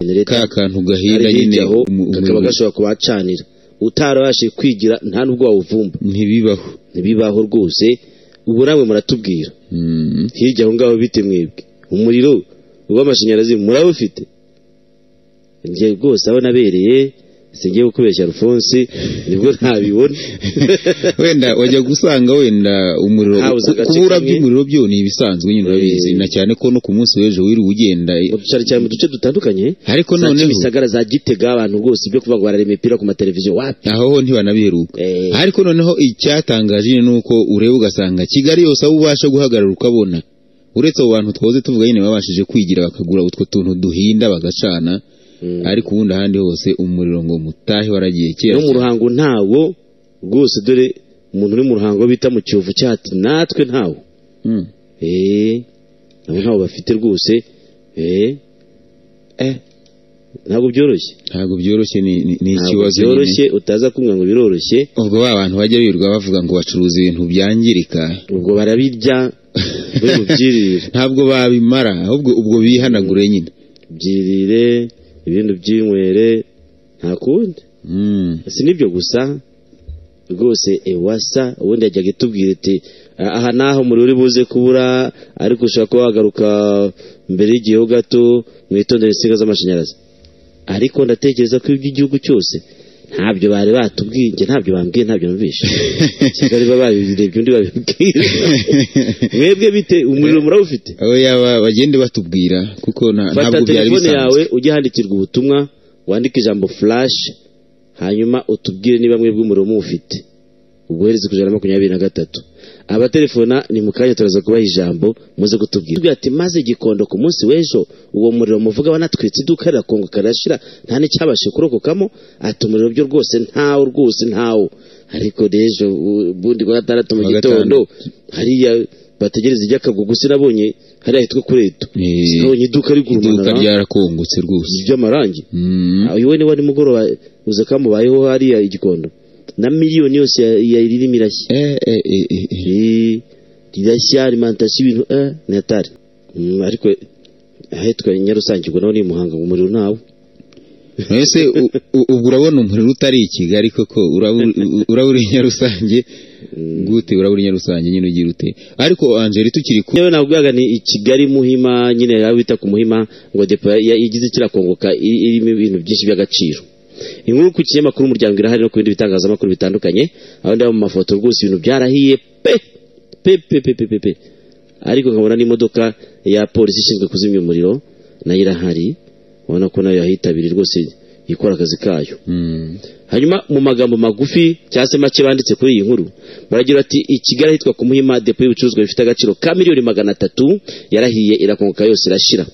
ka leta kantu gahinda kari nyine hirya aho umu- kakaba umuriro. gashobora kubacanira utarabashije kwigira nta nubwo wawuvumba ntibibaho ntibibaho rwose ubu namwe muratubwira Mm. hirya aho ngaho bite mwebwe umuriro w'amashanyarazi murabufite njye rwose aho nabereye singiye kukubeshya alphonse nibwo ntabibona wenda wajya gusanga wenda umuriro Habuze agace kubura kamwe. by'umuriro byo ni ibisanzwe nyine urabizi Eh. na cyane ko no ku munsi w'ejo wiriwe ugenda eh, mu ducari cyane mu duce dutandukanye ariko za noneho kimisagara za gitega abantu rwose ibyo kuvuga ngo barareba imipira ku mateleviziyo wapi aho ho ntibanabiheruka Eh. ariko noneho icyatangaje nyine ni uko ureba ugasanga kigali yose aho ubasha guhagarara ukabona uretse abo bantu twahoze tuvuga nyine babashije kwigira bakagura utwo tuntu duhinda bagacana Mm. ariko ubundi ahandi hose umuriro ngo mutahe waragiye kera no mu ruhango ntawo rwose dore umuntu uri mu ruhango bita mu kiyovu cyati natwe ntawo Mm. eee nabo ntawo bafite rwose eee eh ntabwo byoroshye ntabwo byoroshye ni ni- ni ntabwo ikibazo nyine byoroshye utaza kumva ngo biroroshye ubwo ba bantu bajya birirwa bavuga ngo bacuruza ibintu byangirika ubwo barabirya we mubyirire ntabwo babimara ahubwo ubwo bihanagure nyine byirire ibindi byinywere nta kundi Mm. si nibyo gusa rwose ewasa ubundi yajyaga itubwira iti "Ah, aha naho umuriro uri buze kubura ariko ushobora kuba wagaruka mbere y'igiheho gato mwitondere insinga z'amashanyarazi ariko ndatekereza ko iby'igihugu cyose ntabyo bari batubwiye njye ntabyo bambwiye ntabyo numvishe kigali baba babirebye undi babibwira mwebwe bite umuriro murawufite aho yaba bagende batubwira kuko na- fata ntabwo byari telefone bisanzwe yawe ujye handikirwa ubutumwa wandike ijambo flash hanyuma utubwire niba mwebwe umuriro muwufite ubohereze ku ijana na makumyabiri na gatatu abatelefona ni mu kanya turaza kubaha ijambo muze kutubwira tubwira ati maze gikondo ku munsi w'ejo uwo muriro muvuga wanatwitse iduka rirakongoka karashira nta n'icyabashe kurokokamo ati umuriro byo rwose ntawo rwose ntawo ariko n'ejo u- ubundi wa gatandatu mu Wa gitondo hariya bategereza iby'akagugu sinabonye hariya hitwa kureto Eh, sinabonye iduka rigurumana iduka ryarakongotse rwose ry'amarangi Mm. uyu we niwe ni mugoroba uza kamubayeho hariya igikondo na miliyoni yose ya- yayirimo irashya Eh, eh, eh, eh, eh. Eh, rirashya arimantasiyo ibintu eh, ni atari Mm, ariko ahitwa nyarusange ubwo naho ni imuhanga ngo umuriro ntawo mbese u- u- ubwo urabona umuriro utari i kigali koko uraba uri- uraba uri i nyarusange gute uraba uri i nyarusange nyine ugira ute ariko angeli tukiri ku yewe nabwiraga ni i kigali muhima nyine yaba bita ku muhima ngo depo ya- igize kirakongoka i- irimo ibintu byinshi by'agaciro inkuru ku kinyamakuru umuryango irahari no ku bindi bitangazamakuru bitandukanye aho ndaba mu mafoto rwose ibintu byarahiye pe pe pe pe pe pe pe ariko nkabona n'imodoka ya polisi ishinzwe kuzimya umuriro nayo irahari ubona ko nayo yahitabiriye rwose ikora akazi kayo Mm. hanyuma mu magambo magufi cyangwa se make banditse kuri iyi nkuru baragira ati i kigali ahitwa ku muhima depo y'ibicuruzwa bifite agaciro ka miliyoni magana atatu yarahiye irakongoka yose irashira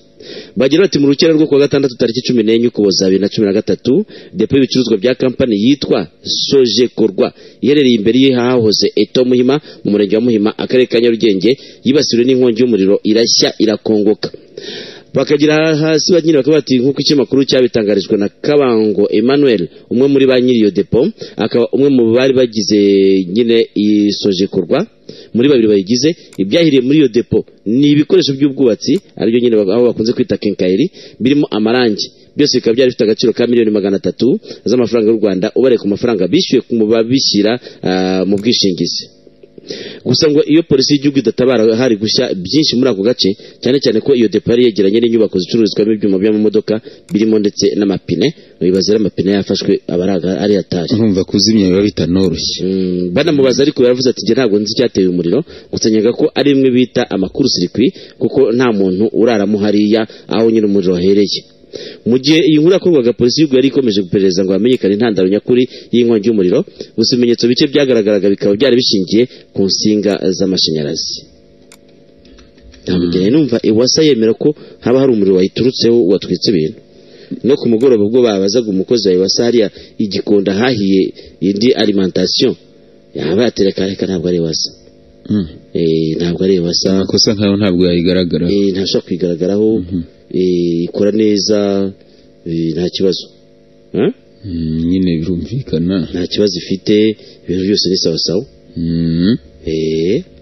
bagira bati mu rukera rwo kuwa gatandatu tariki cumi n'enye ukuboza bibiri na cumi na gatatu depo y'ibicuruzwa bya kampani yitwa sojekorwa iherereye imbere y'ahahoze eto muhima mu murenge wa muhima akarere ka nyarugenge yibasiwe n'inkongi y'umuriro irashya irakongoka bakagira hasi banyine bakaba bati nk'uko ikinyamakuru cyabitangarijwe na kabango emmanuel umwe muri ba nyiri iyo depo akaba umwe mu bari bagize nyine isojekorwa muri babiri bayigize ibyahiriye muri iyo depo ni ibikoresho by'ubwubatsi aribyo nyine baba- aho bakunze kwita kenkayeri birimo amarangi byose bikaba byari bifite agaciro ka miliyoni magana atatu z'amafaranga y'u rwanda ubareye ku mafaranga bishyuye ku mu babishyira ah, mu bwishingizi gusa ngo iyo polisi y'igihugu idatabara hari gushya byinshi muri ako gace cyane cyane ko iyo depo yari yegeranye n'inyubako zicururizwamo ibyuma by'amamodoka birimo ndetse n'amapine bibaza ari amapine yafashwe aba ari aga- ari atari nkumva kuzimya biba bitanoroshye Mm, banamubaza ariko yaravuze ati njye ntabwo nzi icyateye umuriro gusa nyaga ko ari imwe bita amakuru sirikwi kuko nta muntu uraramo hariya aho nyine umuriro wahereye mu gihe iyi nkuru yakorwaga polisi y'igihugu yari ikomeje guperereza ngo hamenyekane intandaro nyakuri y'inkongi y'umuriro gusa ibimenyetso bike byagaragaraga bikaba byari bishingiye ku nsinga z'amashanyarazi ntabwo njye numva iwasa yemera ko haba hari umuriro wayiturutseho watwitse ibintu no ku mugoroba ubwo babazaga umukozi wa iwasa hariya igikonda hahiye indi alimentation yaba yatereka reka ntabwo ari iwasa Mm. Eh, ntabwo ari iwasa amakosa nkayo ntabwo yayigaragara Eh, ntashobora kwigaragaraho Eh, ikora neza eh, nta kibazo Eh? Mm, nyine birumvikana nta kibazo ifite ibintu byose ni sawasawa Mm. Eh,